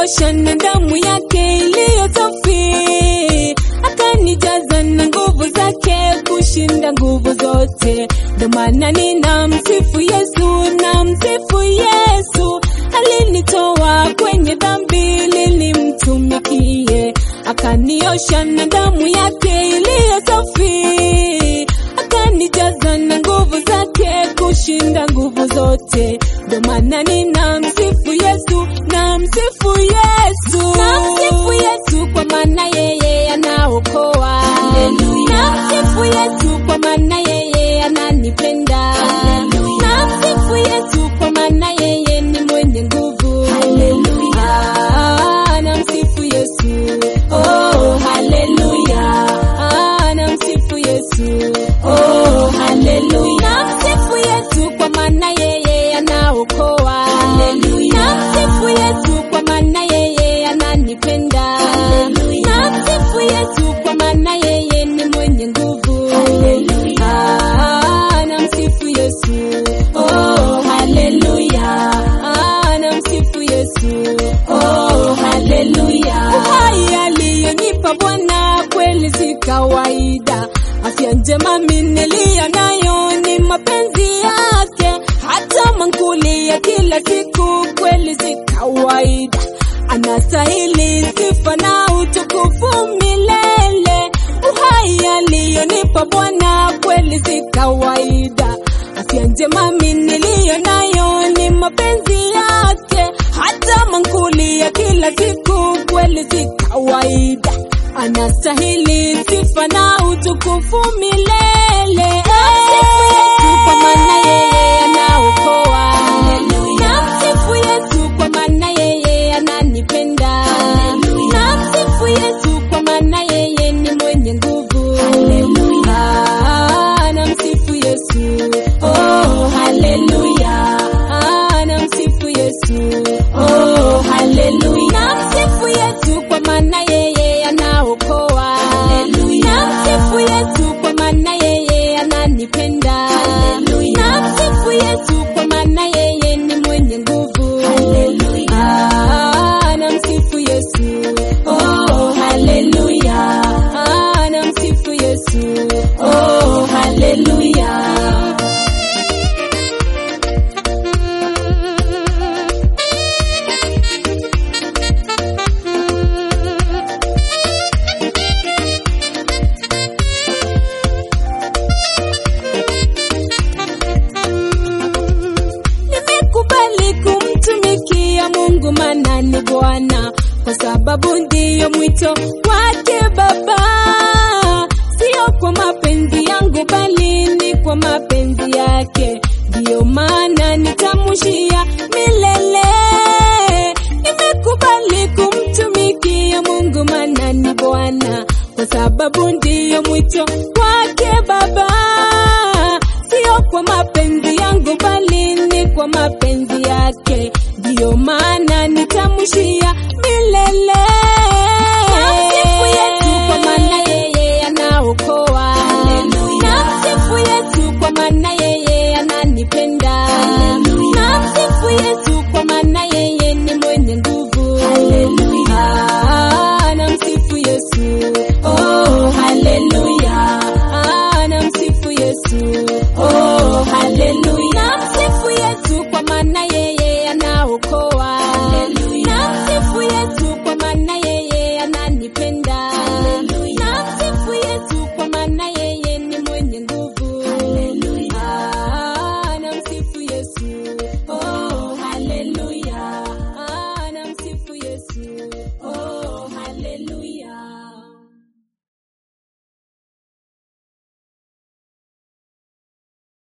akaniosha na damu yake iliyo safi, akanijaza na nguvu zake kushinda nguvu zote. Ndo maana ninamsifu Yesu, namsifu Yesu, alinitoa kwenye dhambi ili nimtumikie, akaniosha na damu yake iliyo safi, akanijaza na nguvu zake kushinda nguvu zote. Ndo maana ninamsifu Yesu, namsifu Yesu, namsifu Yesu kwa maana yeye anaokoa. Haleluya. Namsifu Yesu kwa maana yeye ananipenda. Haleluya. Namsifu Yesu kwa maana yeye ni mwenye nguvu. Haleluya. Ah, namsifu Yesu. Oh, haleluya. Ah, namsifu Yesu. Oh, haleluya. Namsifu Yesu kwa maana yeye anaokoa. Haleluya. Namsifu Yesu kwa maana yeye ananipenda. Haleluya. Namsifu Yesu kwa maana yeye ni mwenye nguvu. Haleluya. Ah, namsifu Yesu. Oh, haleluya. Ah, namsifu Yesu. Oh, haleluya. Uhai aliyonipa Bwana kweli si kawaida. Afya njema mimi niliyo nayo ni mapenzi yake, hata mankuli ya kila siku kweli si kawaida. Anastahili sifa na utukufu milele. Uhai aliyonipa Bwana kweli si kawaida. Afya njema mimi niliyo nayo ni mapenzi yake, hata mankuli ya kila siku kweli si kawaida. Anastahili sifa na utukufu milele. Namsifu Yesu kwa maana yeye anaokoa. Haleluya. Namsifu Yesu kwa maana yeye ananipenda. Haleluya. Namsifu Yesu kwa maana yeye ni mwenye nguvu. Haleluya. Ah, namsifu Yesu. Oh, haleluya. Ah, namsifu Yesu. Oh, haleluya. Namsifu Yesu kwa maana yeye anaokoa. Haleluya. Namsifu Yesu kwa maana yeye ananipenda. Haleluya. Namsifu Yesu kwa maana yeye ni mwenye nguvu. Haleluya. Ah, namsifu Yesu. Oh, haleluya. Ah, namsifu Yesu. Oh, haleluya. Nimekubali kumtumikia Mungu maana ni Bwana, kwa sababu ndiyo mwito wake Baba. Sio kwa mapenzi yangu, bali ni kwa mapenzi yake. Ndiyo maana nitamshia milele. Nimekubali kumtumikia Mungu maana ni Bwana, kwa sababu ndiyo mwito wake Baba sio kwa mapenzi yangu bali ni kwa mapenzi yake, ndiyo maana nitamshia milele. Namsifu Yesu kwa maana yeye anaokoa. Haleluya. Namsifu Yesu kwa maana yeye ananipenda. Haleluya. Namsifu Yesu kwa maana yeye ni mwenye nguvu. Haleluya. Ah, namsifu Yesu. Oh, haleluya. Ah, namsifu Yesu. Oh, haleluya. Namsifu Yesu kwa maana yeye anaokoa. Haleluya. Namsifu Yesu kwa maana yeye ananipenda. Haleluya. Namsifu Yesu kwa maana yeye ni mwenye nguvu. Haleluya. Ah, namsifu Yesu. Oh, haleluya. Ah, namsifu Yesu. Oh,